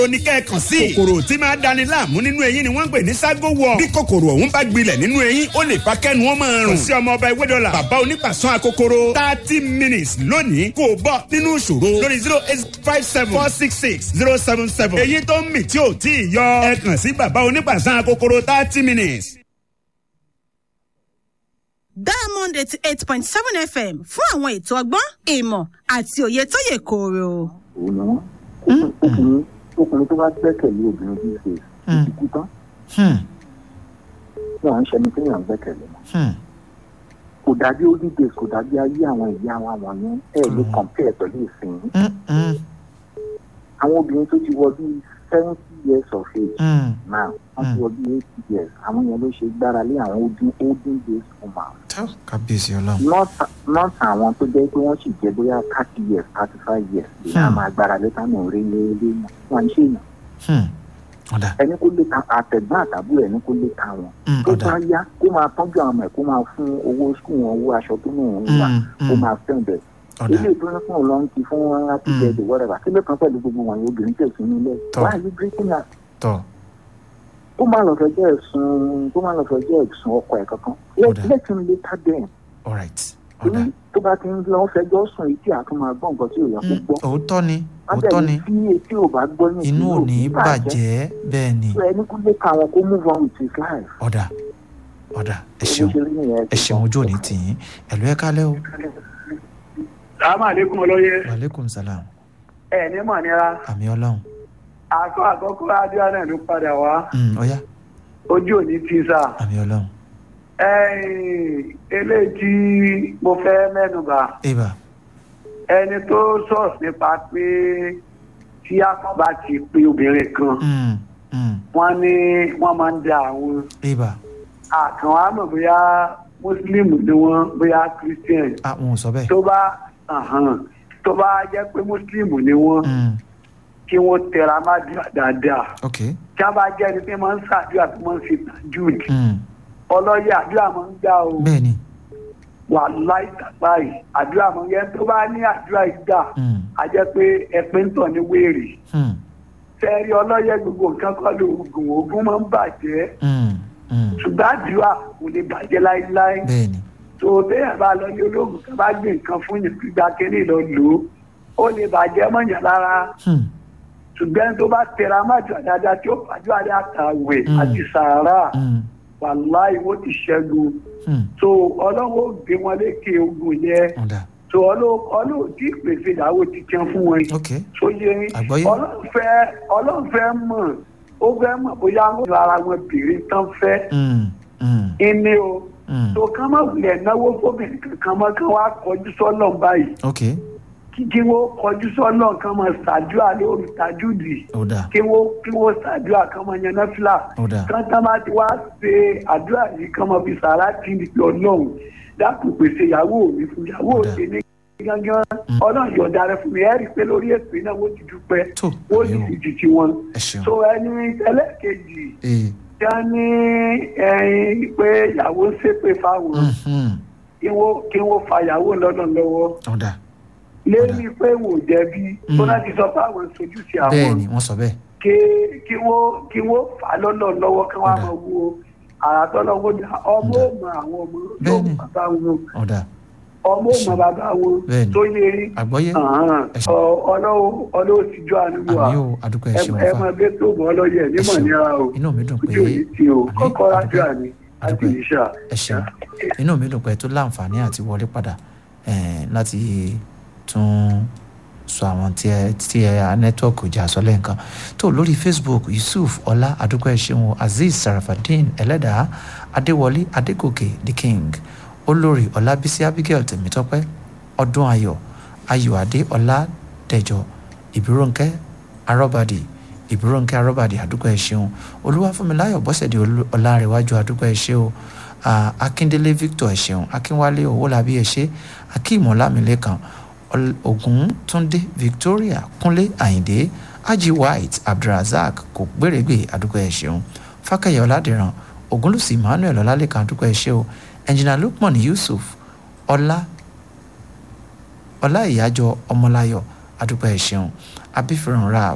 oníkẹ́ẹ̀kan sí. kòkòrò tí máa dani láàmú nínú eyín ni wọ́n ń pè ní ságo wọ̀. bí kòkòrò ọ̀hún bá gbilẹ̀ nínú eyín ó lè fa kẹ́nu wọn máa rùn. kò sí ọmọ ọba ewé dọ́là bàbá onípàṣán akokoro thirty minutes lónìí kò bọ́ nínú ìṣòro lórí zero eight five seven four six six zero seven seven. èyí tó ń mì tí ò tí ì yọ ẹ kàn sí bàbá onípàṣán akokoro thirty minutes. diamond eighty eight point seven fm fún àwọn ètò ọgbọ́n ìmọ̀ àti òye tó yè kooro. òun ni wọn ọkùnrin ọkùnrin tó bá gbẹ́kẹ̀lé obìnrin bíi ṣe ìdíkú tán náà ń ṣẹni tí yàn ń gbẹ́kẹ̀lé mọ́ kò dàbí old days kò dàbí ayé àwọn ìyá wa wọ̀nyẹn ẹ̀ lè compare pẹ̀lú ìsìn àwọn obìnrin tó ti wọ bíi seventy years of age now wọ́n ti wọ bíi eighty years àwọn yẹn ló ṣe gbára lé àwọn olden olden days woman kábíyèsí ọlọ́run. not not àwọn tó jẹ́ pé wọ́n sì jẹ́ bóyá thirty years thirty five years lè náà máa gbára lé tánù rí lé lé wọn ṣe yàn ọ̀dà ẹni kó lè ta àtẹ̀gbọ́n àtàbúrò ẹni kó lè ta wọn Mm, tó ọ̀dà. bá yá kó máa tọ́jú àwọn ọmọ ẹ̀ kó máa fún owó skul wọn owó aṣọ tó nù wọn wà Mm, kó mm. máa fẹ́ bẹ̀ ọ̀dà ilé ìdúró fún ọlọ́run ti fún wọn láti jẹ ẹ̀dẹ̀ wọ́rẹ́bà kí ló kàn pẹ̀lú gbogbo wọn yóò obìnrin tẹ̀sí nílẹ̀ Tọ́. why are you breaking up tọ̀ kó máa lọ fẹjọ́ ẹ̀sùn kó máa lọ fẹjọ́ ẹ̀sùn ọkọ ẹ̀ kankan Ọ̀dà. let him later then alright ọ̀dà. torí tó bá ti ń lọ fẹjọ́ sùn etí àtún máa gbọ́ nǹkan tí ò yẹ kó Mm, gbọ́ òótọ́ ni òótọ́ ábẹ́ni ni tí etí ò bá gbọ́ ní inú ò ní bàjẹ́ bẹ́ẹ̀ ni so ẹni kó lè ka àwọn kó move on with his life. ọ̀dà ọ̀dà ẹ ṣeun ẹ ṣeun ojú òní tì yín ẹ̀lú ẹ̀ kálẹ̀ o sàmà àlékún ọlọ́yẹ wàlékùm salam ẹ ní mọ̀ nira àmì ọlọ́run àkọ́ àkọ́kọ́ adúlá náà ló padà wá Mm, ọ̀yá ojú òní ti sà àmì ọlọ́run ẹ̀yìn eléyìí tí mo fẹ́ mẹ́nuba ibà ẹni tó sọ̀rọ̀ nípa pé tí akọ́bá ti pe obìnrin kan Mm, mm, wọ́n ní wọ́n máa ń da àwọn ibà àkàn wa mọ̀ bóyá mùsùlùmí ni wọ́n bóyá christian àwọn ò sọ bẹ́ẹ̀ tó bá àhàn, tó bá jẹ́ pé mùsùlùmí ni wọ́n Mm, kí wọ́n tẹra má dùn dáadáa ok tí a bá jẹ́ ẹni tí máa ń ṣàdúrà tó máa ń fi tajud Mm, ọlọ́yẹ àdúrà máa ń gbà o bẹ́ẹ̀ ni wà láì tàpá yìí àdúrà máa ń yẹ tó bá ní àdúrà yìí gbà Mm, á jẹ́ pé ẹ̀pẹ́ ń tọ̀ ní wéèrè mm, fẹ́ẹ́rí ọlọ́yẹ gbogbo nǹkan kọ́ ló oògùn oògùn máa ń bàjẹ́ mm, mm, ṣùgbọ́n àdúrà kò lè bàjẹ́ láíláí bẹ́ẹ̀ ni tó téèyàn bá lọ ní olóògùn tó bá gbé nǹkan fún yàn gbígbà kínní lọ lò ó ó lè bàjẹ́ mọ̀yàn lára Hmm, ṣùgbọ́n tó bá tẹra májò dáadáa tí ó fàájọ́ adé àtàwẹ̀ Mm. àti sàárà mm, wàláì wọ́n ti ṣẹ́gun hmm, so ọlọ́wọ́ gbé wọn lékè ogun yẹn ọ̀dà so ọlọ́wọ́ tí ìpèsè ìdáwó ti jẹun fún wọn ok so yẹ Àgbọ́yé. ọlọ́run fẹ́ ọlọ́run fẹ́ mọ̀ ó fẹ́ mọ̀ bóyá wọ́n lọ ara wọn bèrè tán fẹ́ Mm, mm, ẹni o mm, so kán má wulẹ̀ náwó fóbìnrin kankan mọ́ kán wá kọjú sọ́lọ̀ báyìí ok kí kí wọ́n kọjú sọ́lọ̀ kán máa ṣàdúrà lórí tajúdì ọ̀dà kí wọ́n kí wọ́n ṣàdúrà kán máa yan náfìlà ọ̀dà kán tá bá ti wá ṣe àdúrà yìí kán máa fi sàrà tì ní ọlọ́run dákun pèsè ìyàwó mi fún ìyàwó Ọ̀dà. mi ní gángan ọlọ́run yọ̀ọ̀dà rẹ fún mi ẹ̀ rí i pé lórí ètò iná wọ́n ti dúpẹ́ tó wọ́n sì àmì ti o jìjì wọn. ẹ ṣeun so ẹni ẹlẹ́ẹ̀kejì ee tí a ní ẹyin pé ìyàwó ń ṣépè fáwọn mm, mm, kí wọ́n kí wọ́n fa ìyàwó lọ́nà lọ́wọ́ ọ̀dà lérí pé wò jẹ̀bi tó náà ti sọ fáwọn sojú sí bẹ́ẹ̀ àwọn ni wọ́n sọ bẹ́ẹ̀ kí kí wọ́n kí wọ́n fà á lọ́nà lọ́wọ́ kí wọ́n á Ọ̀dà. máa wo àràtọ́lọ́wọ́ dà ọmọ Ọ̀dà. ò mọ àwọn ọmọ yóò Bẹ́ẹ̀ ni. mọ bàbá wọn ọ̀dà ọmọ ò mọ bàbá wọn Bẹ́ẹ̀ ni. tó yé àgbọ́yé Ẹ ṣé. ọlọ́wọ́ ọlọ́wọ́ ti jọ àánú wa àmì o àdúgbò ẹ ṣeun ẹ fa máa bẹ tó mọ ọlọ́yẹ nímọ̀ ṣeun. níra o inú mi dùn pé ojú òní tí o àmì, kọ́kọ́ rájọ́ àdúpẹ́, àní àti àdúpẹ́. ìṣà. ẹ ṣeun inú mi dùn pé tó láǹfààní àti wọlé padà eh, láti tún sọ àwọn tí ẹ tí ẹ nẹ́tíwọ́ọ̀kì ìjà sọ lẹ́ǹkan tó lórí facebook yusuf ọlá àdúgbò ẹ ṣeun azeez sarafadeen ẹlẹ́dàá adéwọlé adégòkè the king olórí ọlábísí abigail tèmítọ́pẹ́ ọdún ayọ̀ ayọ̀adé ọládẹjọ ìbírónkẹ́ arọ́bàdì ìbírónkẹ́ arọ́bàdì àdúgbò ẹ ṣeun olúwàfúnmiláyọ̀ bọ́sẹ̀dé Olú- ọlárẹ̀wájú àdúgbò ẹ ṣe o Ah, akíndélé victor ẹ ṣeun akínwálé owólabí ẹ ṣe akíìmọ̀lámilẹ́kan Ol- ògúntúndé victoria kúnlé àyìndé ají white abdulrasaq kò gbèrègbè àdúgbò ẹ ṣeun fákẹyẹ ọládìran ògúnlùsì emmanuel ọlálẹ́kan àdúgbò ẹ ṣe o ẹnjìnà lukman yusuf ọlá ọlá ìyájọ ọmọláyọ àdúgbò ẹ ṣeun abífẹ́ràn rap